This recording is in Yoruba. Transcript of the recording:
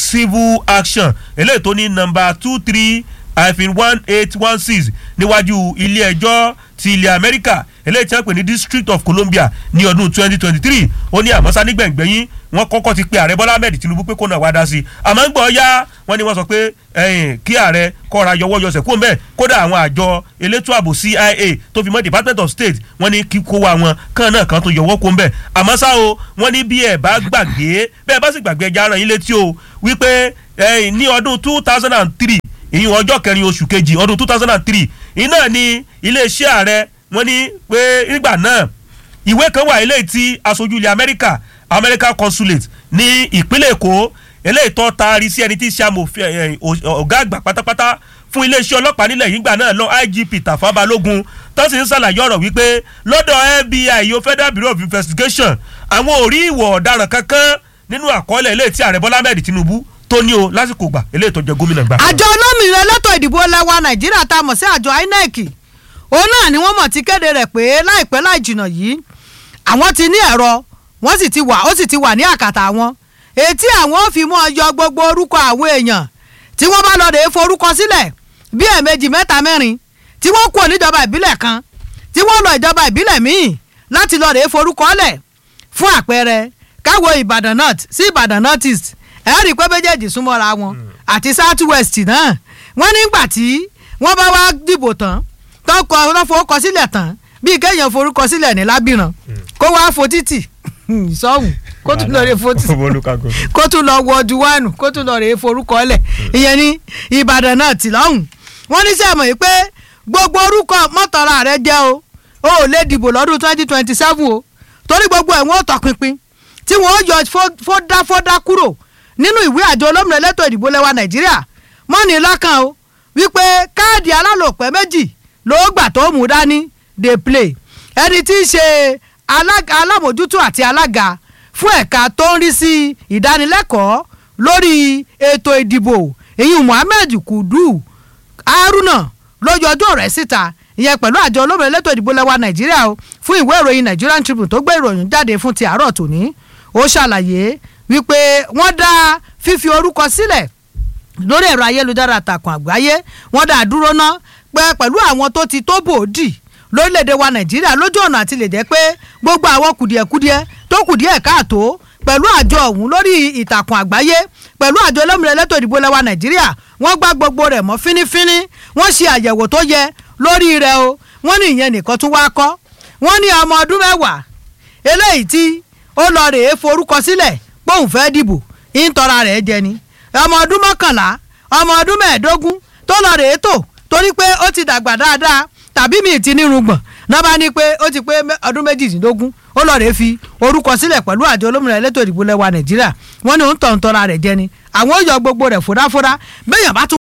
civil action eléyìí tó ní nọmba two three hyphen one eight one six níwájú ilé ẹjọ́ ti ilẹ̀ amẹ́ríkà eléyìí tí wọ́n pè ní district of columbia ní ọdún twenty twenty three ó ní àmọ́sá nígbẹ̀ngbẹ̀yìn wọ́n kọ́kọ́ ti pe ààrẹ bọ́lá ahmed tinubu pé kó náà wá dá sí i àmọ́ ń gbọ́ ya wọ́n ní wọ́n sọ pé ẹ̀yìn kí ààrẹ kọ́ra yọwọ́ yọsẹ̀ kó mbẹ́ kódà àwọn àjọ elétò ààbò cia tó fi mọ́ department of state wọ́n ní kí kó wa wọn kán náà kan tó yọwọ́ kó mbẹ́ àmọ́ ṣá o wọ́n ní bí ẹ̀ bá gbàgbé bẹ́ẹ̀ bá sì gbàgbé ẹja ara yín létí o wípé ẹ̀yìn ní ọdún two thousand and three ìyún ọjọ́ kẹrin oṣù kejì ọdún two thousand and three iná ni iléeṣẹ́ ààrẹ wọ́n ní pé nígbà náà ìwé kan wà eléyìí tí aṣojú ilẹ̀ amẹ́ríkà american consulate ní ìpínlẹ̀ èkó eléyìí tó taari sí ẹni tí í ṣe amòfin ọ̀gá àgbà pátápátá fún iléeṣẹ́ ọlọ́pàá nílẹ̀ yìí gbà náà lọ igp tàfà balógun tó sì ń ṣàlàyé ọ̀rọ̀ wípé lọ́dọ̀ fbi yóò federal bureau of investigation àwọn ò rí ìwọ̀ ọ̀daràn kankan nínú àkọọ́lẹ̀ eléyìí tí ààrẹ bọ́lá ahmed tinubu tó ní o lásìkò gbà eléyìí tó jẹ gómìnà gbà. àjọ olómìnira elétò ìdìbò lẹwa nàìjíríà tá a mọ̀ sí àjọ inec òun náà ni wọ́n mọ̀ ti kéde rẹ̀ pé láìpẹ́ láì jìnnà yìí àwọn ti ní ẹ̀rọ wọ́n sì ti wà ó sì ti wà ní àkàtà wọn etí àwọn ò fi mọ́ yọ gbogbo orúkọ àwọn èèyàn tí wọ́n bá lọ rèé forúkọ sílẹ̀ bí ẹ̀ẹ̀mejì mẹ́ta mẹ́rin tí wọ́n kú níjọba ìbílẹ̀ kan tí wọ́n lọ ìjọba ìbílẹ̀ míì láti lọ rèé forúkọ lẹ̀ fún àpẹẹrẹ káwo ìbàdàn north sí ìbàdàn north east ẹ rí i pé méjèèjì súnmọ́ra wọn àti south west náà wọ́n nígbà tí wọ́n bá wá dìbò tán tán kọ wọ́n forúkọ sílẹ̀ tán bíi kéèyàn forúkọ sílẹ̀ ní lábìrán kó wá fo títì sọ́hùn kó tún lọ rè fo títì kó tún lọ wọ duwánù kó tún lọ rè forúkọ lẹ̀ ìyẹn ní ìbàdàn náà tì lọ́hùn wọ́n ní sẹ́mọ̀ yìí pé gbogbo orúkọ mọ́tọ́ra rẹ jẹ́ o o ò lè dìbò lọ́dún twenty twenty seven o torí gbogbo ẹ̀ wọ́n tọpinpin tí wọ́n yọ fọ́dáfọ́dá kúrò nínú ìwé àjọ olómìnira elétò ìdìbò lẹwa nàìjíríà mọ́ni lákàn o wípé káàdì alálòpẹ́ méjì ló gbà tó mú dání dey play ẹni tí í ṣe alámòjútó àti alága fún ẹ̀ka tó ń rí sí ìdánilẹ́kọ̀ọ́ lórí ètò ìdìbò èyí muhammed kudu haruna ló yọjú ọ̀rẹ́ síta ìyẹn pẹ̀lú àjọ olómìnira elétò ìdìbò lẹwa nàìjíríà o fún ìwé ìròyìn nigerian tribune tó gbé ìròyìn jáde fún ti àárọ̀ tòní ó ṣàlàyé wípé wọ́n dá fífi orúkọ sílẹ̀ lórí ẹ̀rọ ayélujára àtàkùn àgbáyé wọ́n dá dúró ná pé pẹ̀lú àwọn tó ti tó bòódì lórílẹ̀‐èdè wa nàìjíríà lójú ọ̀nà àti lè jẹ́ pé gbogbo àwọn kùdìẹ̀kudiẹ tó kùdìẹ̀ káàtó pẹ̀lú àjọ ọ̀hún lórí ìtàkùn àgbáyé pẹ̀lú àjọ olómìnira elétò ìdìbò lẹ́wà nàìjíríà wọ́n gbá gbogbo rẹ̀ mọ́ fínífíní wọ́n ṣe àyẹ̀wò tó yẹ lórí rẹ̀ o wọ́n ní ìyẹn nìkan tún wá kọ́ wọ́n ní ọmọ ọdún mẹ́wàá eléyìí tí ó lọ rèé forúkọ sílẹ̀ póun fẹ́ dìbò ìtọ́ra rẹ̀ jẹ ni ọmọ ọdún mọ́kànlá ọmọ ọdún mẹ́ẹ̀ẹ́dógún tó lọ rèé tò torí pé ó ti dàgbà dáadáa tàbí mi ti nírùngbọ̀n náà bá ní pé ó ti pé ọdún méjìdínlógún ó lọ rèé fi orúkọ sílẹ̀ pẹ̀lú àjọ olómìnira elétò ìdìbò lẹ́wà nàìjíríà wọ́n ní òun tọ̀ ń tọ́ra rẹ̀ jẹ ni àwọn ó yọ gbogbo rẹ̀ fòdáfòdá bẹ́yàn bá tún